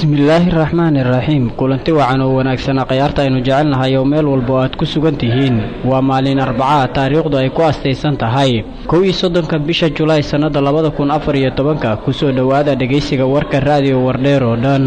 bismillaahi raxmaani raxiim kulanti wacan oo wanaagsana khayaarta aynu jecelnahay oo meel walba oo aad ku sugan tihiin waa maalin arbacaa taariikhdu ay ku astaysan tahay kow iyo soddonka bisha julaay sannada labada kun afar iyo tobanka kusoo dhowaada dhegaysiga warka raadiyo wardheer oo dhan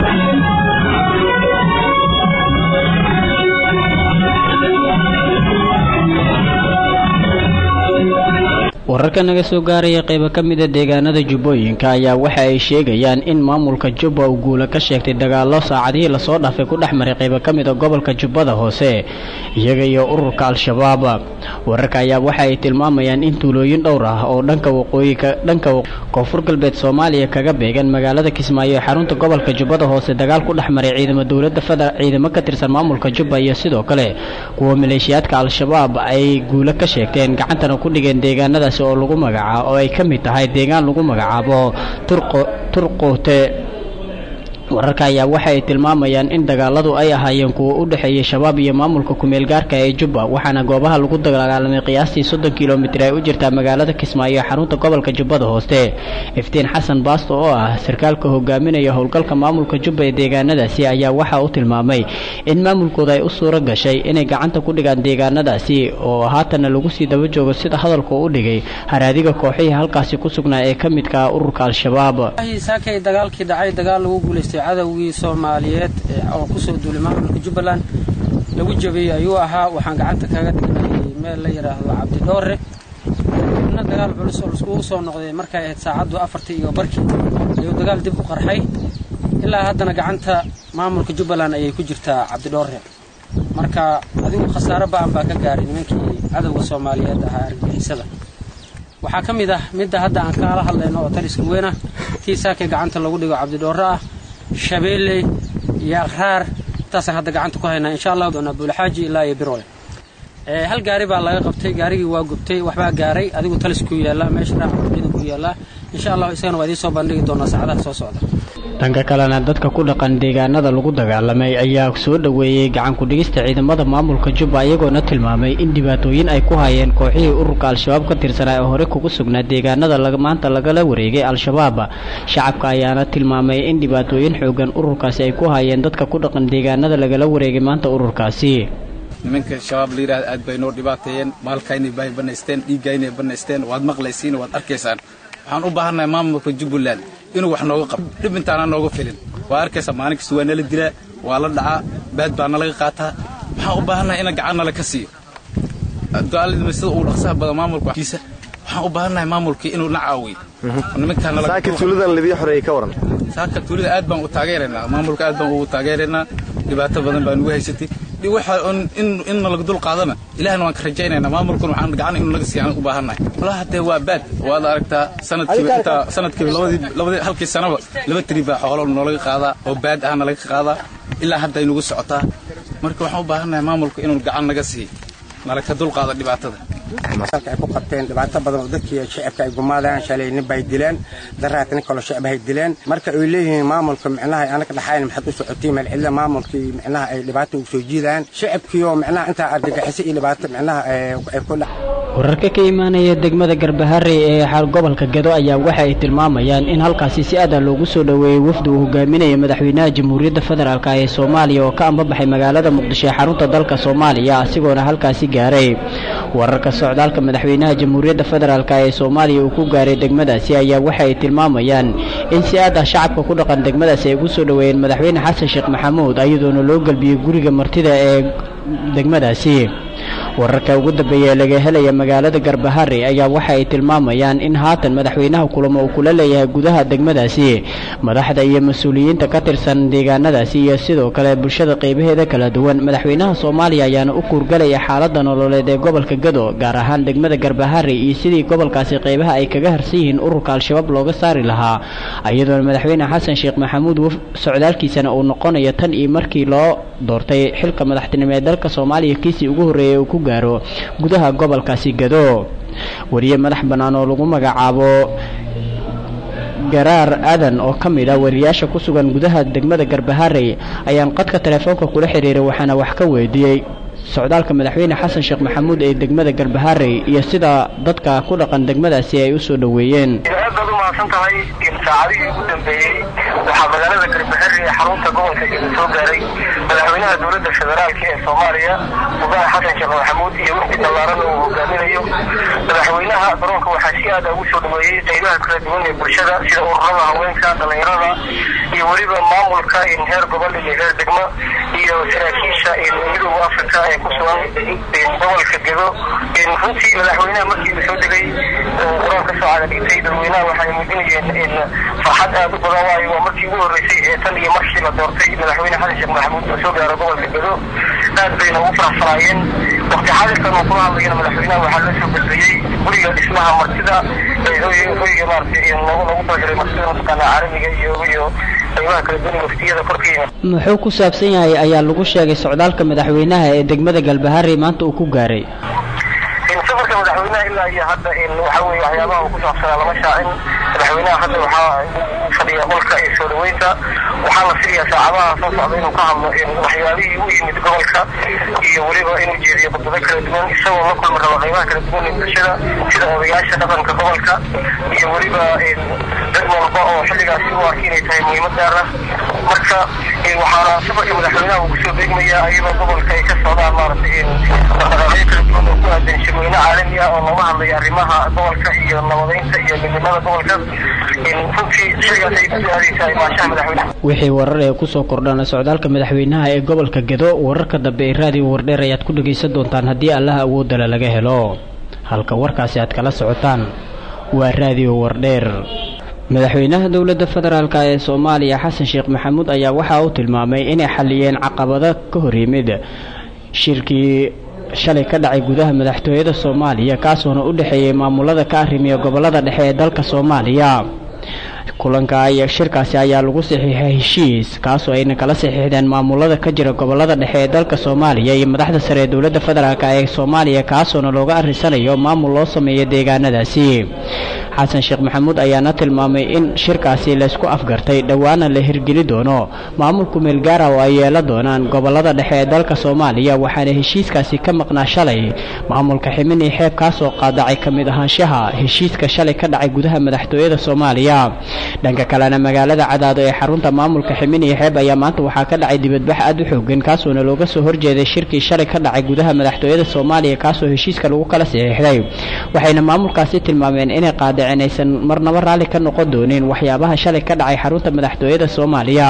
wararka naga soo gaaraya qaybo ka mida deegaanada jubbooyinka ayaa waxa ay sheegayaan in maamulka jubba uu guula ka sheegtay dagaallo saacadihii lasoo dhaafay ku dhex maray qaybo ka mida gobolka jubbada hoose iyaga iyo ururka al-shabaab wararka ayaa waxa ay tilmaamayaan in tuulooyin dhowr ah oo dhanka waqooyika dhanka koonfur galbeed soomaaliya kaga beegan magaalada kismaayo ee xarunta gobolka jubbada hoose dagaal ku dhex maray ciidamo dowladda feder ciidamo ka tirsan maamulka jubba iyo sidoo kale kuwa maleeshiyaadka al-shabaab ay guulo ka sheegteen gacantana ku dhigeen deegaanadaas oo lagu magacaabo oo ay ka mid tahay deegaan lagu magacaabo turqo turqoote wararka ayaa waxa ay tilmaamayaan in dagaaladu ay ahaayeen kuwa u dhexeeyay shabaab iyo maamulka kumeel gaarka ee jubba waxaana goobaha lagu dagaalamay qiyaastii soddon kilomitir ay u jirtaa magaalada kismaayo ee xarunta gobolka jubbada hoose iftiin xasan baasto oo ah sarkaalka hogaaminaya howlgalka maamulka jubba ee deegaanadaasi ayaa waxa uu tilmaamay in maamulkooda ay u suuro gashay inay gacanta ku dhigaan deegaanadaasi oo haatanna lagu sii daba joogo sida hadalka u dhigay haraadiga kooxihii halkaasi ku sugnaa ee ka midka ururka al-shabaab cadowgii soomaaliyeed oo kusoo duulay maamulka jubbaland lagu jabiyey ayuu ahaa waxaan gacanta kaga dhignay meel la yidhaahdo cabdidhoore na dagaal culus oo laiskugu soo noqday markay ahayd saacaddu afartii iyo barkii ayuu dagaal dib u qarxay ilaa haddana gacanta maamulka jubbaland ayay ku jirtaa cabdidhoore marka adigu khasaaro ba'an baa ka gaaray nimankii cadowga soomaaliyeed ahaa argagixisada waxaa ka mid ah midda hadda aan kaala hadlayno oo taliska weyn ah tii saakay gacanta lagu dhigo cabdidhoore ah shabeelley iyo akhraar intaasaan hadda gacanta ku haynaa insha allah doonaa buulxaaji ilaa iyo birole hal gaari baa laga qabtay gaarigii waa gubtay waxbaa gaaray adigu taliskuu yaallaa meesha dhaaca ciidankuu yaallaa insha allah isagana waa idiin soo bandhigi doonaa saacadaha soo socda dhanka kalena dadka ku dhaqan deegaanada lagu dagaalamay ayaa soo dhoweeyey gacanku dhigista ciidamada maamulka jubba iyagoona tilmaamay in dhibaatooyin ay ku hayeen kooxihii ururka al-shabaab ka tirsanaa ee hore kugu sugnaa deegaanada maanta lagala wareegay al-shabaab shacabka ayaana tilmaamay in dhibaatooyin xoogan ururkaasi ay ku hayeen dadka ku dhaqan deegaanada lagala wareegay maanta ururkaasi nimanka shabaab la yidhahda aad bay noo dhibaateeyeen maalkaynay bay banaysteen dhiiggaynay banaysteen waad maqlaysiin waad arkaysaan waxaan u baahannahay maamulka jubbaland inuu wax nooga qabo dhib intaana nooga filin waa arkaysaa maalin kasta waa nala dilaa waa la dhacaa baad baa nalaga qaataa waxaan u baahannahay ina gacan nala ka siiyo duaalidma sida uu dhaqsaha badan maamulkakiisa waxaan u baahannahay maamulkii inuu na caawiyo saaka tuuladan lidii xoreeyey ka waran saaka tuulada aad baan u taageeraynaa maamulka aad baan ugu taageeraynaa dhibaato badan baa nugu haysatay in nalaga dul qaadana ilahna waan ka rajaynaynaa maamulkuna waxaan gacan inuu naga siiyan u baahannahay walahi haddee waa baad waad aragtaa sanadkiiba intaa sanadkiiba labadii halkii sanaba laba tiri baa xoolo noolaga qaadaa oo baad ah nalaga qaadaa ilaa hadda ay nugu socotaa marka waxaan u baahannahay maamulka inuu gacan naga siiyo nalaga dul qaada dhibaatada ay ku qabteen dhibaato badan oo dadkii shacabka ay gumaadaan shalay nin bay dileen daraat nin kaloo shacab ay dileen marka ay leeyihiin maamulka micnaha anaga dhaxayn maxaad u socotiin meel cidla maamulkii micnaha ay dhibaato ugu soo jiidaan shacabkii oo micnaha intaa argagixisay iyo dhibaato micnaha ay ku dhac wararka ka imaanaya degmada garbaharey ee gobolka gedo ayaa waxa ay tilmaamayaan in halkaasi si aada loogu soo dhoweeyey wafdi uu hogaaminaya madaxweynaha jamhuuriyadda federaalk ee soomaaliya oo ka ambabaxay magaalada muqdisho ee xarunta dalka soomaaliya asigoona halkaasi gaaray wararka socdaalka madaxweynaha jamhuuriyadda federaalk ee soomaaliya uu ku gaaray degmadaasi ayaa waxa ay tilmaamayaan in si aad ah shacabka ku dhaqan degmadaasi ay ugu soo dhoweeyeen madaxweyne xasan sheekh maxamuud iyadoona loo gelbiyey guriga martida ee degmadaasi wararka ugu dambeeya ee laga helaya magaalada garbahari ayaa waxa ay tilmaamayaan in haatan madaxweynaha kulamo uu kula leeyahay gudaha degmadaasi madaxda iyo mas-uuliyiinta ka tirsan deegaanadaasi iyo sidoo kale bulshada qeybaheeda kala duwan madaxweynaha soomaaliya ayaana u kuurgalaya xaalada nololeed ee gobolka gado gaar ahaan degmada garbahari iyo sidii gobolkaasi qeybaha ay kaga harsan yihiin ururka al-shabaab looga saari lahaa iyadoona madaxweyne xasan sheekh maxamuud socdaalkiisana uu noqonayo tan iyo markii loo doortay xilka madaxtinimo ee dalka soomaaliya kiisii ugu horreeyay uu ku gaaro gudaha gobolkaasi gado wariye madax bannaan oo lagu magacaabo garaar aadan oo ka mid ah wariyaasha ku sugan gudaha degmada garbaharey ayaan qadka telefoonka kula xiriiray waxaana wax ka weydiiyey socdaalka madaxweyne xasan sheekh maxamuud ee degmada garbaharey iyo sida dadka ku dhaqan degmadaasi ay u soo dhoweeyeen aad baad u mahadsan tahay saacadihii ugu dambeeyey waxaa magaalada garbaharey ee xarunta gobolka gedo soo gaaray madaxweynaha dowladda federaalka ee soomaaliya mudane xasan sheekh maxamuud iyo wixii ballaaran uu hogaaminayo madaxweynaha garoonka waxaa si aada ugu soo dhaweeyey qaybaha kala duwan ee bulshada sida ururada haweenka dhallinyarada iyo weliba maamulka heer gobol iyo heer degmo iyo saraakiisha midooda africa ee ku sugan gobolka gedo runtii madaxweynaha markii uu soo degay garoon ka soo cagadhigtay dadweynaha waxay muujinayeen farxad aada u badan waayo waa markii ugu horreysay ee tan iyo markii la doortay madaxweyne xasan sheekh maxamuud uu soo gaaro gobolka gedo aad bayna ugu faraxsanaayeen waqti xaadirkan uu kula hadlayana madaxweynaha waxaa loo soo gudbiyey guriga dhismaha martida hoyga maaragtay lagu lagu talagalay martida mataqaana caalamiga iyo iyo qaybaha kala duwan waftiyada korkiina muxuu ku saabsan yahay ayaa lagu sheegay socdaalka madaxweynaha ee degmada galbaharey maanta uu ku gaaray safarka madaxweynaha ilaa iyo hadda waxa weeye waxyaabaha uu ku saabsanaa lama shaacin madaxweynaha hadda waxaa fadhiya qolka ee soo dhaweynta waxaa la filayaa saacadaha soo socda inuu ka hadlo waxyaabihii u yimid gobolka iyo weliba inuu jeediyo khudbado kala duwan isagoo la kulmi rabo qaybaha kala duwan ee bulshada sida odayaasha dhaqanka gobolka iyo weliba dad walba oo xilligaasi u arka inay tahay muhiimad gaar ah marka waxaana safarka madaxweynaha uu kusoo beegmayaa iyadoo gobolka ay ka socdaan maaragtay dhaqdhaqaaqyo kala duwan oo ku aadan shirweyne caalami ah oo looga hadlayo arrimaha gobolka iyo nabadeynta iyo midnimada gobolka runtii xilligaas ay kusoo aadaysaa imaashaha madaxweynaha wixii warar ee kusoo kordhana socdaalka madaxweynaha ee gobolka gedo wararka dambe ee raadiyo wardheer ayaad ku dhegaysan doontaan haddii allaha awoodala laga helo halka warkaasi aad kala socotaan waa raadiyo wardheer madaxweynaha dowladda federaalk ee soomaaliya xasan sheekh maxamuud ayaa waxa uu tilmaamay inay xaliyeen caqabado ka hor yimid shirkii shalay ka dhacay gudaha madaxtooyada soomaaliya kaasoona u dhexeeyey maamulada ka arrimiya gobolada dhexe ee dalka soomaaliya kulanka iyo shirkaasi ayaa lagu saxiixay heshiis kaasoo ayna kala saxiixdeen maamulada ka jira gobolada dhexe ee dalka soomaaliya iyo madaxda sare ee dowladda federaalk ee soomaaliya kaasoona looga arrisanayo maamul loo sameeyo deegaanadaasi xasan sheekh maxamuud ayaana tilmaamay in shirkaasi laysku afgartay dhowaana la hirgeli doono maamulku meelgaara oo ay yeelan doonaan gobolada dhexe ee dalka soomaaliya waxaana heshiiskaasi ka maqnaa shalay maamulka ximini xeeb kaasoo qaadacay ka mid ahaanshaha heshiiska shalay ka dhacay gudaha madaxtooyada soomaaliya dhanka kalena magaalada cadaado ee xarunta maamulka ximini xeeb ayaa maanta waxaa ka dhacay dibadbax aada u xoogan kaasoona looga soo horjeeday shirkii shalay ka dhacay gudaha madaxtooyada soomaaliya kaasoo heshiiska lagu kala saxiixday waxayna maamulkaasi tilmaameen inay qaadaceen aysan marnaba raalli ka noqon doonin waxyaabaha shalay ka dhacay xarunta madaxtooyada soomaaliya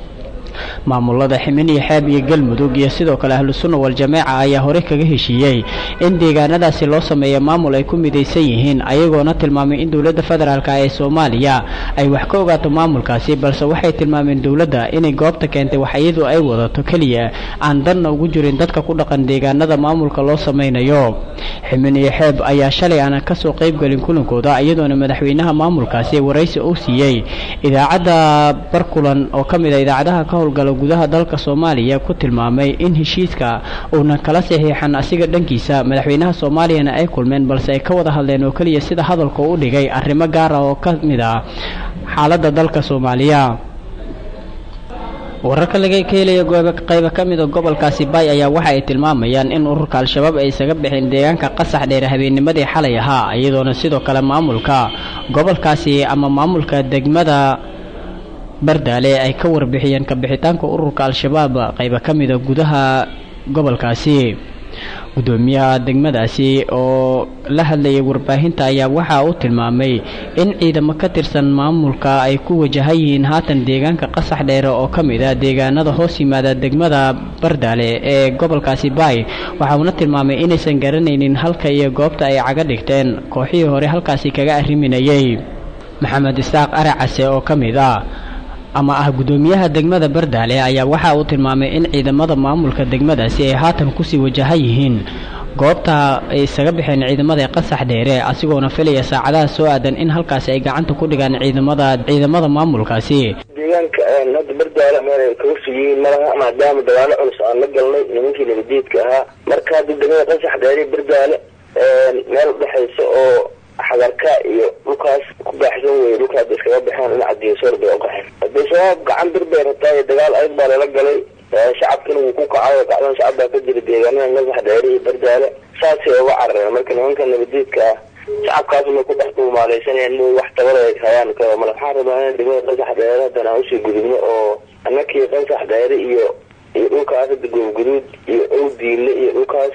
maamulada ximiniyo xeeb iyo galmudug iyo sidoo kale ahlu sunna wal-jameeca ayaa horey kaga heshiiyey in deegaanadaasi loo sameeyo maamul ay ku midaysan yihiin ayagoona tilmaamay in dowladda federaalk ee soomaaliya ay wax ka ogaato maamulkaasi balse waxay tilmaameen dowladda inay goobta keentay wax iyadu ay wadato keliya aan danna ugu jirin dadka ku dhaqan deegaanada maamulka loo samaynayo ximiniyo xeeb ayaa shalay aanan kasoo qaybgelin kulankooda iyadoona madaxweynaha maamulkaasi waraysi uu siiyey idaacadda barkulan oo ka mid a idaacadaha ka howlgala gudaha dalka soomaaliya ku tilmaamay in heshiiska uunan kala saxiixan asiga dhankiisa madaxweynaha soomaaliyana ay kulmeen balse ay ka wada hadleen oo keliya sida hadalka u dhigay arrimo gaara oo ka mid ah xaaladda dalka soomaaliya wararka laga ka helaya qayba ka mida gobolkaasi baay ayaa waxa ay tilmaamayaan in ururka al-shabaab ay isaga bixeen deegaanka qasax dheer habeennimadii xalay ahaa iyadoona sidoo kale maamulka gobolkaasi ama maamulka degmada bardaale ay ka warbixiyeen kabixitaanka ururka al-shabaab qayba ka mida gudaha gobolkaasi gudoomiyaha degmadaasi oo la hadlayay warbaahinta ayaa waxa uu tilmaamay in ciidamo ka tirsan maamulka ay ku wajahan yihiin haatan deegaanka qasax dheere oo ka mid ah deegaanada hoos yimaada degmada bardaale ee gobolkaasi baay waxa uuna tilmaamay inaysan garanaynin halka iyo goobta ay caga dhigteen kooxihii hore halkaasi kaga arriminayay maxamed isaaq aracase oo ka mid ah ama ah gudoomiyaha degmada bardaale ayaa waxa uu tilmaamay in ciidamada maamulka degmadaasi ay haatan kusii wajahan yihiin goobta ay isaga baxeen ciidamada qasax dheere asigoona filaya saacadaha soo aadan in halkaasi ay gacanta ku dhigaan ciidamada ciidamada maamulkaasi deegaanka hadda bardaale meel ay kaga sugiyiin malaha maadaama dagaalo culus aan la galnay nimankii nabadiidka ahaa marka hadda degmada qasax dheere bardaale meel udhexaysa oo xagarka iyo dhulkaas ku baaxsan weye dhulka hadda iskaga baxeen dhinaca diyasoor bay u qaxeen hadee shabaab gacan bir bay rataa dagaal adag baa lala galay shacabkina wuu ku kacay oo kacdan shacab baa ka jira deegaanada nasax dheere iyo bardaale saasay uga carareen marka nimanka nabadiidka ah shacabkaas may ku dhex duumaaleysanayaan inay wax tabada ay hayaan male waxaan rabaa in degmada qasax dheere haddana aan usii gudubno oo annakii qasax dheere iyo iyo dhulkaas hadda goobguduud iyo owdiile iyo dhulkaas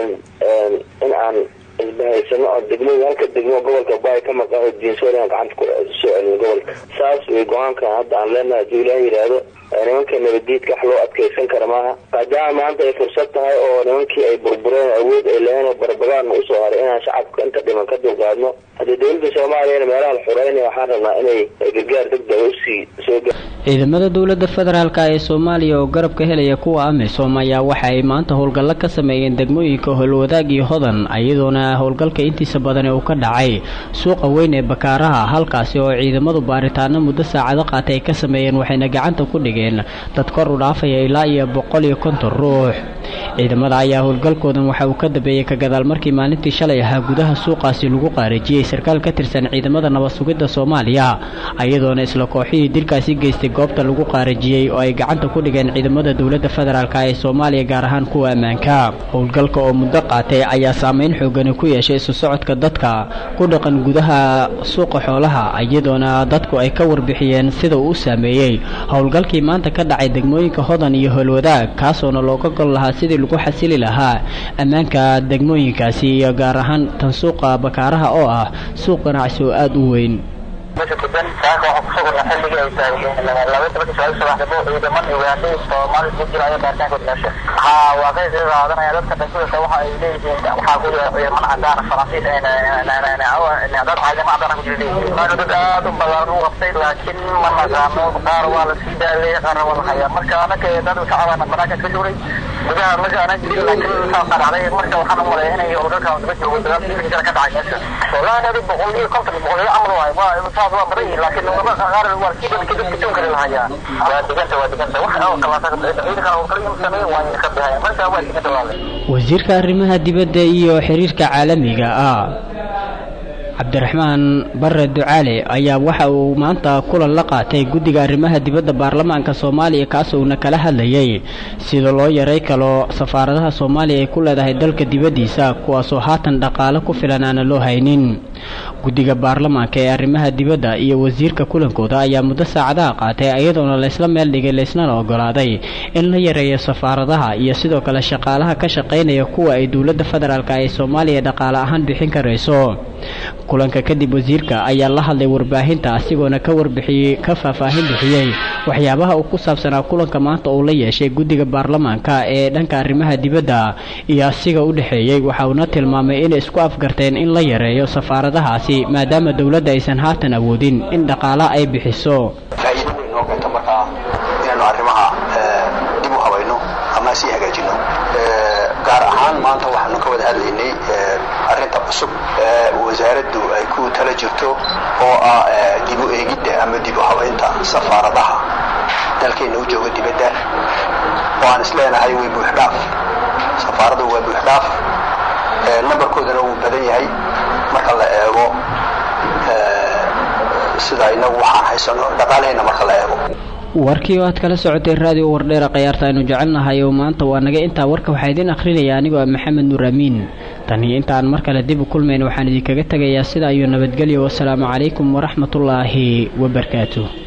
in aan isbahaysano oo degmada halka degmo gobolka baay ka maqan oo diinsoorian gacanta ku soo celin gobolka saas way go-aankan hadda aan leenahay haduu ilaah yidhaahdo nimanka nabadiidka wax loo adkeysan kara maaha maadaama maanta ay fursad tahay oo nimankii ay burbureen awood ay laheen oo barbagaadna usoo haray inaan shacabka inta dhiman ka dulqaadno haddii dowladda soomaaliyana meelaha la xureynaya waxaan rabnaa inay gargaar degdega usii soo ciidamada dowladda federaalk ee soomaaliya oo garab ka helaya kuwa amisom ayaa waxa ay maanta howlgallo ka sameeyeen degmooyinka howlwadaag iyo hodan iyadoona howlgalka intiisa badan ee uu ka dhacay suuqa weyn ee bakaaraha halkaasi oo ciidamadu baaritaano muddo saacado qaatay ay ka sameeyeen waxayna gacanta ku dhigeen dad kor u dhaafaya ilaa iyo boqol iyo konton ruux ciidamada ayaa howlgalkoodan waxa uu ka dambeeyey ka gadaal markii maalintii shalay ahaa gudaha suuqaasi lagu qaarijiyey sarkaal ka tirsan ciidamada nabad sugidda soomaaliya iyadoona isla kooxihii dilkaasi geystay goobta lagu qaarajiyey oo ay gacanta ku dhigeen ciidamada dowladda federaalk ee soomaaliya gaar ahaan kuwa ammaanka howlgalka oo muddo qaatay ayaa saameyn xoogani ku yeeshay isu socodka dadka ku dhaqan gudaha suuqa xoolaha iyadoona dadku ay ka warbixiyeen sida uu u saameeyey howlgalkii maanta ka dhacay degmooyinka hodan iyo howlwadaag kaasoona looga gol lahaa sidii lagu xasili lahaa ammaanka degmooyinkaasi iyo gaar ahaan tan suuqa bakaaraha oo ah suuq ganacsi oo aada u weyn meesha gudan saaka waxaa kusoo korna xilligii ay tahay laba tobanka sagaal subaxnimo ciidaman ugandhay soomaali ku jira ayaa baaritaankood meesha haa waa ka sii qaadanaya dadka dhasudasa waxa ay leeyihiin waxaa ku jira ciidaman cadaan faransiis dad ciidamo cadaan ku jira leeyihiin maana dad aad u badan u qabtay laakiin ma naqaano qaar waa la sii daaleeyay qaarna waa la hayaa marka anaka dad shacabana banaanka ka juray gudaha marka anaa jirin laakiin saasa dhacday marka waxaan u maleeya inay howlgalka daba joogo dagaalka ka dhacay meesha wallahi adi boqol iyo konton boqol iyo camal waay waa waa badan yihiin laakiin qaar waa kii dadka dadka toon kale lahayaa waa diganta waa diganta wax oo kalaata ciidanka oo kale in sameeyo waa ka bixaya marka waa diganta waa wasiirka arrimaha dibadda iyo xiriirka caalamiga ah cabdiraxmaan bare ducaale ayaa waxa uu maanta kulan la qaatay guddiga arrimaha dibadda baarlamaanka soomaaliya kaasouuna kala hadlayay sida loo yaray kalo safaaradaha soomaaliya ay ku leedahay dalka dibaddiisa kuwaasoo haatan dhaqaale ku filan aana loo haynin guddiga baarlamaanka ee arrimaha dibadda iyo wasiirka kulankooda ayaa muddo saacadaha qaatay iyadoona laysla meel dhigay laysnana ogolaaday in la yareeyo safaaradaha iyo sidoo kale shaqaalaha ka shaqaynaya kuwa ay dowladda federaalk ee soomaaliya dhaqaale ahaan bixin karayso kulanka kadib wasiirka ayaa la hadlay warbaahinta asigoona ka warbixiyey ka faahfaahin bixiyey waxyaabaha uu ku saabsanaa kulanka maanta uu la yeeshay guddiga baarlamaanka ee dhanka arrimaha dibadda iyo asiga u dhexeeyey waxa uuna tilmaamay inay isku afgarteen in la yareeyo safaaradahaasi maadaama dowladda aysan haatan awoodin in dhaqaala ay bixiso faa'iido weyn noo keento markaa inaanu arrimaha dib u habayno ama sii hagaajino gaar ahaan maanta waxaanu ka wada hadlaynay arrinta cusub ee wasaaraddu ay ku tala jirto oo ah dib u eegidda ama dib u habaynta safaaradaha dalkeenna u jooga dibadda oo aan isleenahay way buuxdhaaf safaaradu waa buuxdhaaf nambarkoodana wuu badan yahay marka la eego sida inagu waxaan haysano dhaqaalahayna marka la eego warkii oo aad kala socotay raadiyo wardheera khayaarta aynu jecelnahay oo maanta waa naga intaa warka waxaa idiin akhrinaya anigoo ah maxamed nuur amiin tan iyo intaan mar kale dib u kulmayn waxaan idinkaga tegayaa sida ayuu nabadgelyo wasalaamu calaykum waraxmatullaahi wabarakaatu